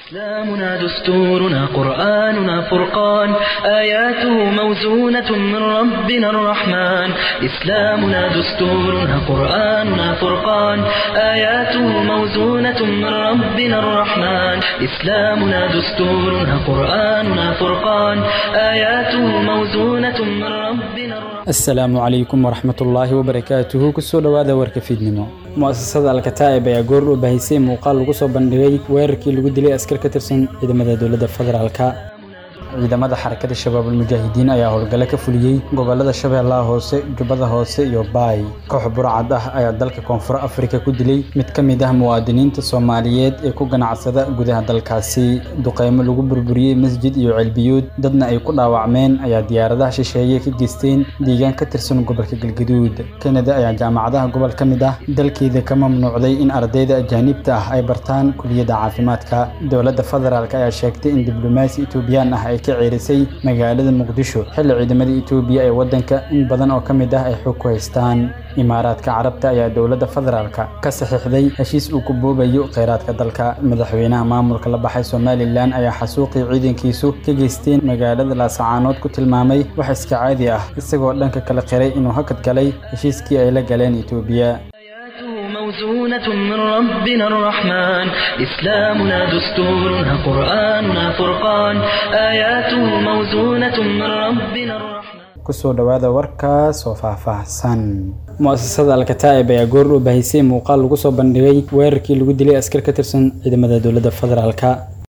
إسلامنا دستورنا قرآننا فرقان آياته موزونة من ربنا الرحمن إسلامنا دستورنا قرآننا فرقان آياته موزونة من ربنا الرحمن إسلامنا دستورنا قرآننا فرقان آياته موزونة من ربنا الرحمن asalaamu calaykum waraxmatullaahi wabarakaatuhu kusoo dhowaada warka fiidnimo mu'asasada alkataa'ib ayaa goor u bahisay muuqaal lagu soo bandhigay weerarkii lagu dilay askar ka tirsan ciidamada dowladda federaalka ciidamada xarakada shabaabul mujaahidiin ayaa howlgalo ka fuliyey gobolada shabeellaha hoose jubbada hoose iyo baay koox burcad ah ayaa dalka koonfur afrika ku dilay mid ka mid ah muwaadiniinta soomaaliyeed ee ku ganacsada gudaha dalkaasi duqeymo lagu burburiyey masjid iyo celbiyuud dadna ay ku dhaawacmeen ayaa diyaaradaha shisheeye ka geysteen deegaan ka tirsan gobolka galgaduud kanada ayaa jaamacadaha gobol ka mid ah dalkeeda ka mamnuucday in ardayda ajaanibta ah ay bartaan kuliyadda caafimaadka dowladda federaalk ayaa sheegtay in diblomaasi etoobiyaan ah ay ka ceerisay magaalada muqdisho xilli ciidamada etoobiya ee waddanka in badan oo ka mid ah ay xog ku haystaan imaaraadka carabta ayaa dowladda federaalka ka saxiixday heshiis uu ku boobayo kheyraadka dalka madaxweynaha maamulka la baxay somalilan ayaa xasuuqii ciidankiisu ka geysteen magaalada laasacaanood ku tilmaamay wax iska caadi ah isagoo dhanka kale qiray inuu hakad galay heshiiskii ay la galeen etoobiya موزونة من ربنا الرحمن إسلامنا دستورنا قرآننا فرقان آياته موزونة من ربنا الرحمن kusoo dhowaada warkaas oo faahfaahsan mu'asasada alkataa'ib ayaa goor u bahisay muuqaal lagu soo bandhigay weerarkii lagu dilay askar ka tirsan ciidamada dowladda federaalka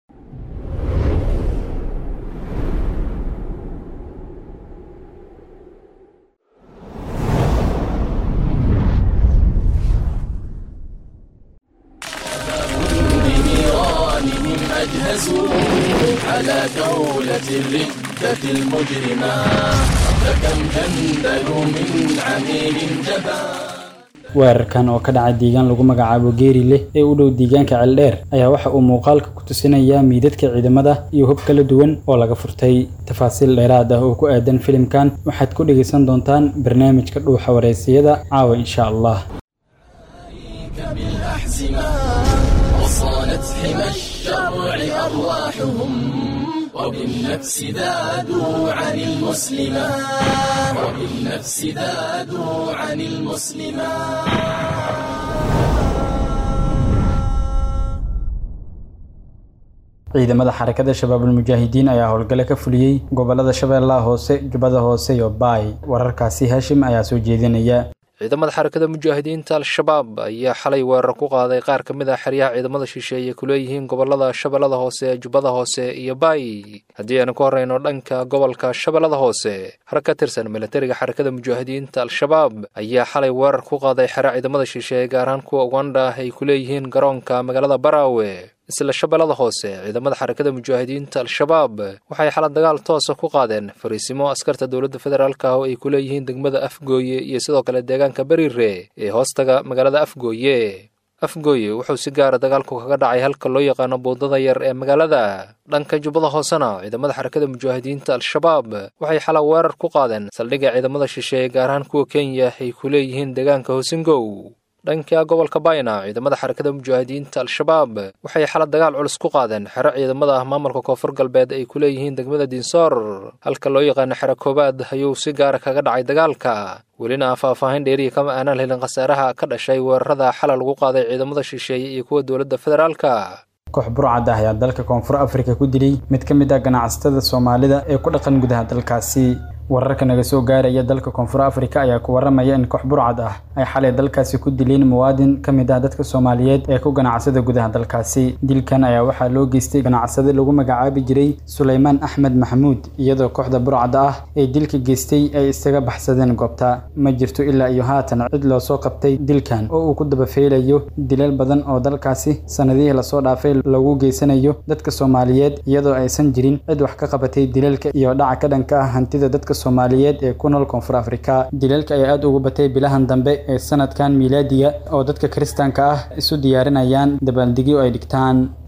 أجهزوا على دولة الردة المجرمة فكم جندلوا من عميل جبان weerarkan oo ka dhacay deegaan lagu magacaabo geeri leh ee u dhow deegaanka ceeldheer ayaa waxa uu muuqaalka ku tusinayaa miidadka ciidamada iyo hub kala duwan oo laga furtay tafaasiil dheeraad ah oo ku aadan filimkan waxaad ku dhegaysan doontaan barnaamijka dhuuxa wareysiyada caawa insha allah بالأحزمة وصانت حمى الشرع أرواحهم وبالنفس ذادوا عن المسلمة وبالنفس ذادوا عن المسلمة ciidamada xarakada shabaabul mujaahidiin ayaa howlgalo ka fuliyey gobolada shabeellaha hoose jubbada hoose iyo baay wararkaasi hashim ayaa soo jeedinaya ciidamada xarakada mujaahidiinta al-shabaab ayaa xalay weerar ku qaaday qaar ka mid ah xeryaha ciidamada shisheeye ku leeyihiin gobolada shabeellada hoose jubbada hoose iyo baay haddii aanu ka horreyno dhanka gobolka shabeellada hoose har ka tirsan milatariga xarakada mujaahidiinta al-shabaab ayaa xalay weerar ku qaaday xero ciidamada shisheeye gaar ahaan kuwa ugandha ah ay ku leeyihiin garoonka magaalada baraawe isla shabeellada hoose ciidamada xarakada mujaahidiinta al-shabaab waxay xala dagaal toosa ku qaadeen fariisimo askarta dowladda federaalk ah oo ay ku leeyihiin degmada afgooye iyo sidoo kale deegaanka beriire ee hoostaga magaalada afgooye afgooye wuxuu si gaara dagaalku kaga dhacay halka loo yaqaano buundada yar ee magaalada dhanka jubbada hoosena ciidamada xarakada mujaahidiinta al-shabaab waxay xala weerar ku qaadeen saldhigga ciidamada shisheeye gaar ahaan kuwa kenya ay ku leeyihiin deegaanka hosingow dhanka gobolka bayna ciidamada xarakada mujaahidiinta al-shabaab waxay xala dagaal culus ku qaadeen xero ciidamada ah maamulka koonfur galbeed ay ku leeyihiin degmada dinsoor halka loo yaqaano xero koowaad ayuu si gaara kaga dhacay dagaalka welina faahfaahin dheeriya kama aanaan helin khasaaraha ka dhashay weerarada xala lagu qaaday ciidamada shisheeye iyo kuwa dowladda federaalka koox burcad ah ayaa dalka koonfur afrika ku dilay mid ka mid ah ganacsatada soomaalida ee ku dhaqan gudaha dalkaasi wararka naga soo gaaraya dalka koonfur afrika ayaa ku waramaya in koox burcad ah ay xalay dalkaasi ku dileen muwaadin ka mid ah dadka soomaaliyeed ee ku ganacsada gudaha dalkaasi dilkan ayaa waxaa loo geystay ganacsade lagu magacaabi jiray sulaymaan axmed maxamuud iyadoo kooxda burcadda ah ee dilka geystay ay isaga baxsadeen goobta ma jirto ilaa iyo haatan cid loo soo qabtay dilkan oo uu ku dabafeelayo dilal badan oo dalkaasi sanadihii lasoo dhaafay lagu geysanayo dadka soomaaliyeed iyadoo aysan jirin cid wax ka qabatay dilalka iyo dhaca ka dhanka ah hantida dadka soomaaliyeed ee ku nool koonfur afrika dilalka ayaa aada ugu batay bilahan dambe ee sanadkan miilaadiga oo dadka kiristaanka ah isu diyaarinayaan dabaaldegyo ay dhigtaan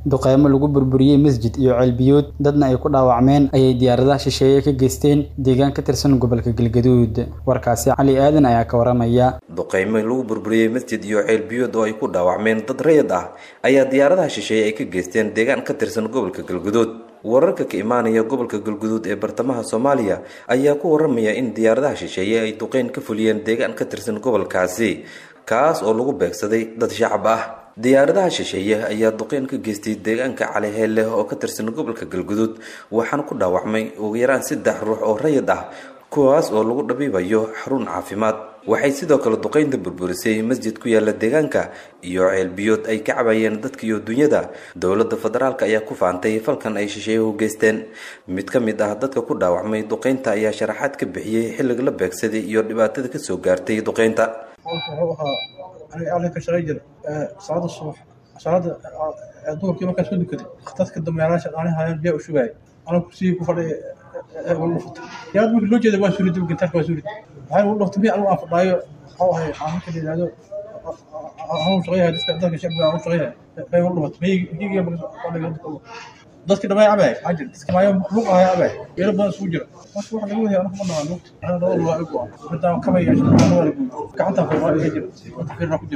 duqeymo lagu burburiyey masjid iyo ceelbiyood dadna ay ku dhaawacmeen ayay diyaaradaha shisheeye ka geysteen deegaan ka tirsan gobolka galgaduud warkaasi cali aadan ayaa ka waramaya duqeymo lagu burburiyey masjid iyo ceelbiyood oo ay ku dhaawacmeen dad rayid ah ayaa diyaaradaha shisheeye ay ka geysteen deegaan ka tirsan gobolka galgaduud wararka ka imaanaya gobolka galguduud ee bartamaha soomaaliya ayaa ku waramaya in diyaaradaha shisheeye ay duqeyn ka fuliyeen deegaan ka tirsan gobolkaasi kaas oo lagu beegsaday dad shacab ah diyaaradaha shisheeye ayaa duqeyn ka geystay deegaanka caliheelle oo ka tirsan gobolka galguduud waxaana ku dhaawacmay ugu yaraan saddex ruux oo rayid ah kuwaas oo lagu dhabiibayo xarun caafimaad waxay sidoo kale duqeynta burburisay masjid ku yaala deegaanka iyo ceelbiyood ay ka cabayeen dadka iyo dunyada dowladda federaalk ayaa ku faantay falkan ay shisheeyuhu geysteen mid ka mid ah dadka ku dhaawacmay duqeynta ayaa sharaxaad ka bixiyey xilliga la beegsaday iyo dhibaatada kasoo gaartay duqeynta wuxuu ahaa aniga aalin ka shaqay jira salaada subax salaada duhurkii markaan soo dukaday dadka dameeraasha aani hayaan biyaa u shugaay anaa kursigii ku fadhiya wala dhuftay yaad markii loo jeeda waa suurid gintaarka waa suurid waxay ugu dhuftay miya anigu aan fadhaayo waxau ahay aan marka la yidhahdo anuu shaqayahay dadka dadka shacbiga anuu shaqayahay bay ugu dhumatay miyigiiga fadhiga dadki dhamay cabay ajir dadki maayo luq ahay cabay yeelo badan isugu jira marka waxa laga wadaya anagu ma naqaan lugta ana labada waa igu ah midaan kamay yeesho waa lagu gacanta furmaa iga jira dadka firna ku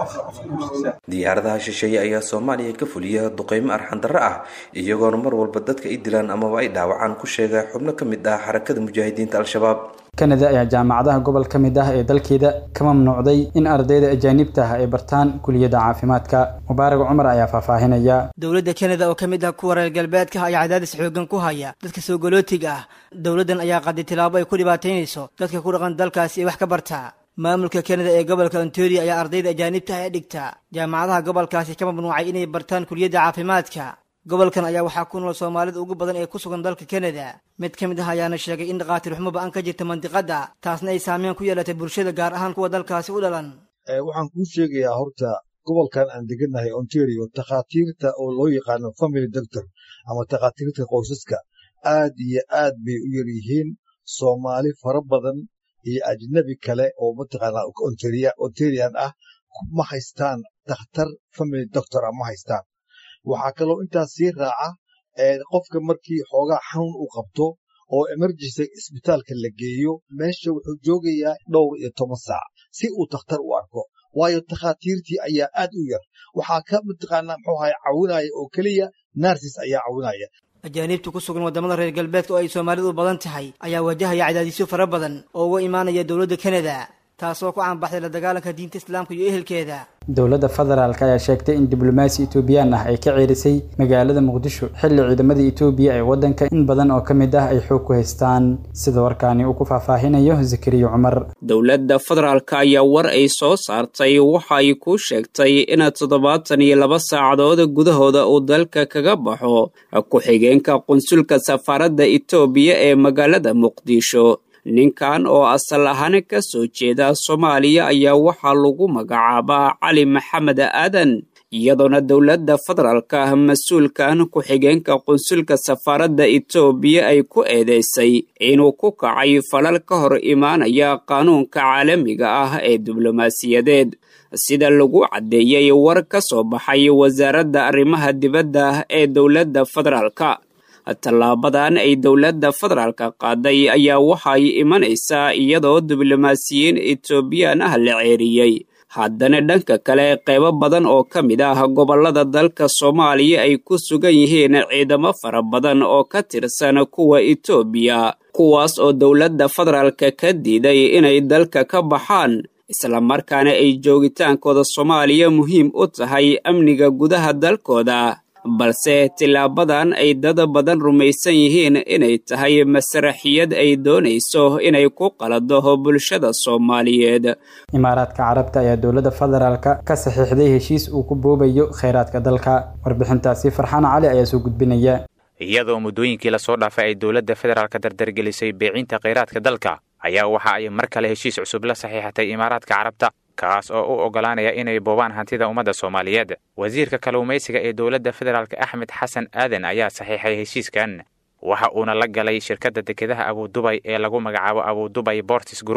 jira diyaaradaha shisheeye ayaa soomaaliya ka fuliya duqeymo arxandarro ah iyagoona mar walba dadka ay dilaan amaba ay dhaawacaan ku sheega xubno ka mid ah xarakada mujaahidiinta al-shabaab kanada ayaa jaamacadaha gobol ka mid ah ee dalkeeda ka mamnuucday in ardayda ajaanibta ah ay bartaan kuliyadda caafimaadka mubaarag cumar ayaa faahfaahinaya dowladda kanada oo ka mid ah kuwa reer galbeedka ayaa cadaadis xoogan ku haya dadka soo galootiga ah dowladdan ayaa qaday tilaabo ay ku dhibaataynayso dadka ku dhaqan dalkaasi ee wax ka barta maamulka kanada ee gobolka ontario ayaa ardayda ajaanibta ah ee dhigta jaamacadaha gobolkaasi ka mamnuucay inay bartaan kuliyadda caafimaadka gobolkan ayaa waxaa ku nool soomaalida ugu badan ee ku sugan dalka kanada mid ka mid ah ayaana sheegay in dhakhaatiir xumo ba-an ka jirta mandiqadda taasna ay saameyn ku yeelatay bulshada gaar ahaan kuwa dalkaasi u dhalan waxaan kuu sheegayaa horta gobolkan aan degannahay ontario takhaatiirta oo loo yaqaano family doctor ama takhaatiirta qoysaska aad iyo aad bay u yar yihiin soomaali fara badan iyo ajnabi kale oo mataqaanaa ontarian ah ma haystaan dakhtar family doctor ah ma haystaan waxaa kaloo intaas sii raaca qofka markii xoogaa xanuun uu qabto oo emergency isbitaalka la geeyo meesha wuxuu joogayaa dhowr iyo toban saac si uu dakhtar u arko waayo takhaatiirtii ayaa aad u yar waxaa ka mataqaanaa muxuu ahay caawinaya oo keliya narsis ayaa caawinaya ajaaniibta ku sugan waddamada reer galbeedka oo ay soomaalidu u badan tahay ayaa wajahaya cadaadisyo fara badan oo uga imaanaya dowladda kanada taasoo ku caanbaxday la dagaalanka diinta islaamka iyo ehelkeeda dowladda federaalk ayaa sheegtay in diblomaasi etoobiyaan ah ay ka ceerisay magaalada muqdisho xilli ciidamada etoobiya ee waddanka in badan oo ka mid ah ay xoog ku haystaan sida warkaani uu ku faahfaahinayo zakariya cumar dowladda federaalk ayaa war ay soo saartay waxa ay ku sheegtay in toddobaatan iyo laba saacadood gudahooda uu dalka kaga baxo ku-xigeenka qunsulka safaaradda etoobiya ee magaalada muqdisho ninkan oo asal ahaan ka soo jeeda soomaaliya ayaa waxaa lagu magacaabaa cali maxamed aadan iyadoona dowladda federaalka ah mas-uulkan ku-xigeenka qunsulka safaaradda etoobiya ay ku eedeysay inuu ku kacay falal ka hor imaanaya qaanuunka caalamiga ah ee diblomaasiyadeed sida lagu caddeeyey war ka soo baxay wasaaradda arrimaha dibadda ee dowladda federaalka tallaabadan ay dowladda federaalka qaaday ayaa waxay imanaysaa iyadoo diblomaasiyiin etoobiyaan ah la ceeriyey haddana dhanka kale qaybo badan oo ka mid ah gobollada dalka soomaaliya ay ku sugan yihiin ciidamo fara badan oo ka tirsan kuwa etoobiya kuwaas oo dowladda federaalka ka diiday inay dalka ka baxaan islamarkaana ay joogitaankooda soomaaliya muhiim u tahay amniga gudaha dalkooda balse tilaabadan ay dad badan rumaysan yihiin inay tahay masraxiyad ay doonayso inay ku qalado bulshada soomaaliyeed imaaraadka carabta ayaa dowladda federaalka ka saxiixday heshiis uu ku boobayo kheyraadka dalka warbixintaasi farxaan cali ayaa soo gudbinaya iyadoo muddooyinkii lasoo dhaafay ay dowladda federaalka dardargelisay beecinta kheyraadka dalka ayaa waxa ay mar kale heshiis cusub la saxiixatay imaaraadka carabta kaas oo u oggolaanaya inay boobaan hantida ummadda soomaaliyeed wasiirka kalluumaysiga ee dowladda federaalk axmed xasan aadan ayaa saxiixay heshiiskan waxa uuna la galay shirkadda dekedaha abudubay ee lagu magacaabo abudubay bortis group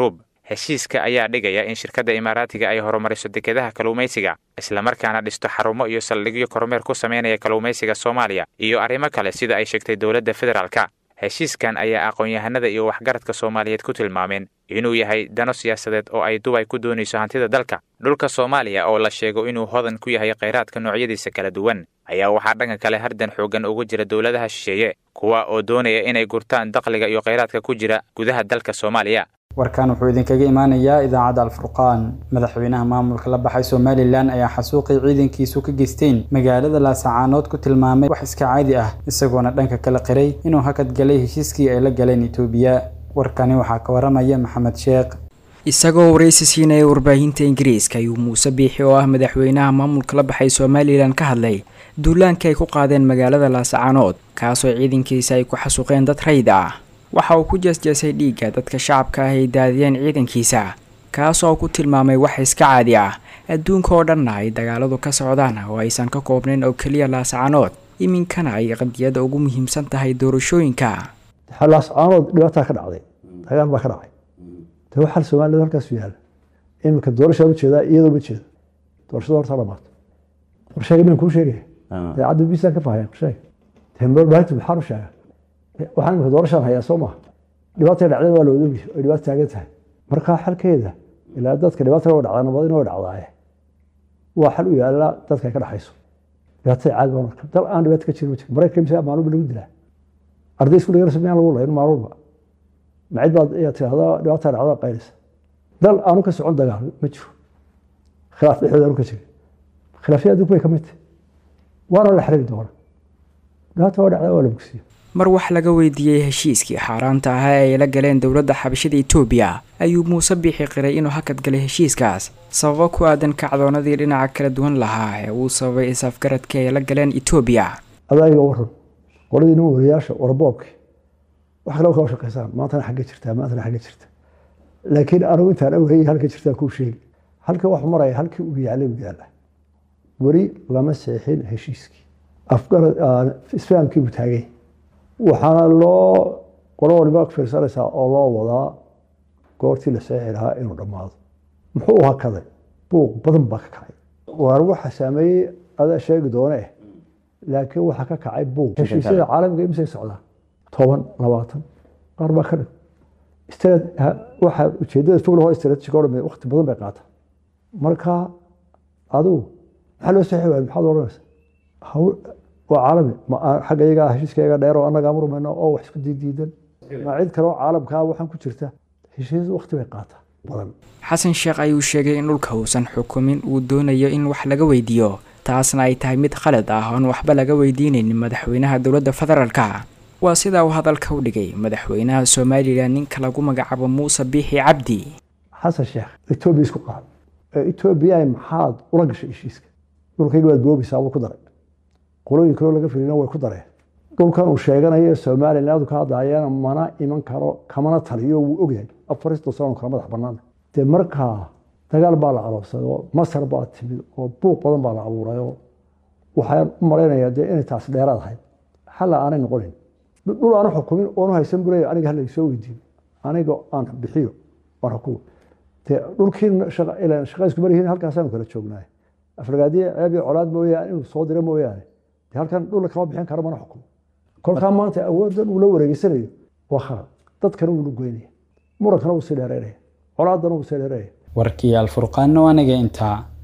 heshiiska ayaa dhigaya in shirkadda imaaraatiga ay horumariso dekedaha kalluumaysiga islamarkaana dhisto xarumo iyo saldhigyo kormeer ku samaynaya kalluumaysiga soomaaliya iyo arrimo kale sida ay sheegtay dowladda federaalka heshiiskan ayaa aqoon-yahanada iyo waxgaradka soomaaliyeed ku tilmaameen inuu yahay dano siyaasadeed oo ay dubay ku doonayso hantida dalka dhulka soomaaliya oo la sheego inuu hodan ku yahay khayraadka noocyadiisa kala duwan ayaa waxaa dhanka kale hardan xooggan ugu jira dowladaha shisheeye kuwa oo doonaya inay gurtaan dakhliga iyo khayraadka ku jira gudaha dalka soomaaliya warkan wuxuu idinkaga imaanayaa idaacadda alfurqaan madaxweynaha maamulka la baxay somalilan ayaa xasuuqii ciidankiisu ka geysteen magaalada laasacaanood ku tilmaamay wax iska caadi ah isagoona dhanka kala qiray inuu hakad galay heshiiskii ay la galeen itoobiya warkani waxaa ka waramaya maxamed sheekh isagoo waraysi siinaya warbaahinta ingiriiska ayuu muuse biixi oo ah madaxweynaha maamulka la baxay somalilan ka hadlay duulaankii ay ku qaadeen magaalada laasacaanood kaasoo ciidankiisa ay ku xasuuqeen dad rayd ah waxa uu ku jeesjeesay dhiigga dadka shacabka ah ay daadiyeen ciidankiisa kaasoo ku tilmaamay wax iska caadi ah adduunka oo dhanna ay dagaaladu ka socdaan oo aysan ka koobnayn oo keliya laascaanood iminkana ay qadiyada ugu muhiimsan tahay doorashooyinka laascaanood dhibaataa ka dhacday dagaal baa ka dhacay de waxaa soomaalida halkaas yaala iminka doorashaa ujeedaa iyadoo ma jeedo doorashada horta dhamaato qorsheega miyan kuu sheegaya daacadda bisaan ka fahaya qorsheega tembarbaahintu maxaan u sheega waxaan imika doorashaan hayaa soo maha dhibaatay dhacdeen waa la odogi ay dhibaato taagan tahay markaa xalkeeda ilaa dadka dhibaatana waa dhacdaa nabadina waa dhacdaaye waa xal u yaala dadka ay ka dhaxayso dhibaatada caadi baa marka dal aan dhibaato ka jirin ma jiro maraykanka imisa maalmuba lagu dilaa arday isku dhigana sameyaan lagu layn maalmuba macid baad ayaa tirahdaa dhibaataa dhacdaa qaylisa dal aanu ka socon dagaal ma jiro khilaaf dhexdooda aanu ka jirin khilaafyada adduunku way ka mid tahay waana la xiriiri doona dhibaata waa dhacdaa waa la bogsiyo mar wax laga weydiiyey heshiiskii xaaraanta ahaa ee ay la galeen dowladda xabashada etoobiya ayuu muuse biixi qiray inuu hakad galay heshiiskaas sababo ku aadan kacdoonadii dhinaca kala duwan lahaa ee uu sababay isafgaradkii ay la galeen etoobiya adaaga waran qoladii nin wariyaasha warboobki wax kale kala shaqaysaan maantana xagga jirtaa maantana xagga jirta laakiin anigu intaan awhayay halka jirtaa kuu sheegi halka wax maraya halkii uu yaalay uu yaala weli lama seexin heshiiskii afgarad isfahamkii buu taagay waxaana loo qolo waliba fiirsanaysaa oo loo wadaa goortii la seexi lahaa inuu dhammaado muxuu hakaday buuq badan baa ka kacay waar waxa saameeyey adaa sheegi doone laakiin waxaa ka kacay buuq heshiisyada caalamiga imisay socdaan toban labaatan qaar baa ka dhig waxa ujeedada fog lahoo strategic oo dhan waqti badan bay qaataa marka adigu maxaa loo seexi waaya maxaad odhanaysa waa caalami xagga iyaga heshiiskayaga dheer oo annaga murmayno oo wax isku diidiidan ma cid kale oo caalamkaa waxaan ku jirta heshiis waqti bay qaataa badan xasan sheekh ayuu sheegay in dhulka uusan xukumin uu doonayo in wax laga weydiiyo taasna ay tahay mid khalad ah oon waxba laga weydiinaynin madaxweynaha dowladda federaalka waa sidaa uu hadalka u dhigay madaxweynaha somalilan ninka lagu magacaabo muuse biixi cabdi xasan sheekh etoobiya isku qaad etoobiya maxaad ula gashay heshiiska dhulkayga waad boobaysaa wuu ku daray qolooyin kaloo laga filina way ku dareen dhulkan uu sheeganayo somalilan aadu ka hadlaayana mana iman karo kamana taliyo wuu ogyahay afarista sano kala madax bannaan dee markaa dagaal baa la aloobsaday oo masar baa timid oo buuq badan baa la abuuray oo waxaan u malaynayaa dee inay taasi dheeraad ahayd xalla aanay noqonin dhul aanu xukumin oonu haysan buleya aniga hala soo weydiiyo aniga aan bixiyo aan xukumo dee dhulkii shaqa isku maryihiin halkaasaanu kala joognaay afragaadiye ceeb iyo colaad mooyaane inuu soo diro mooyaane dee halkan dhul kama bixin karo mana xukumo kolkaa maanta awooddan uu la wareegeysanayo waa khalad dadkana wuu goynaya murankana wuu sii dheereynaya colaadana wuu sii dheereynaya warkii alfurqaanno aniga intaa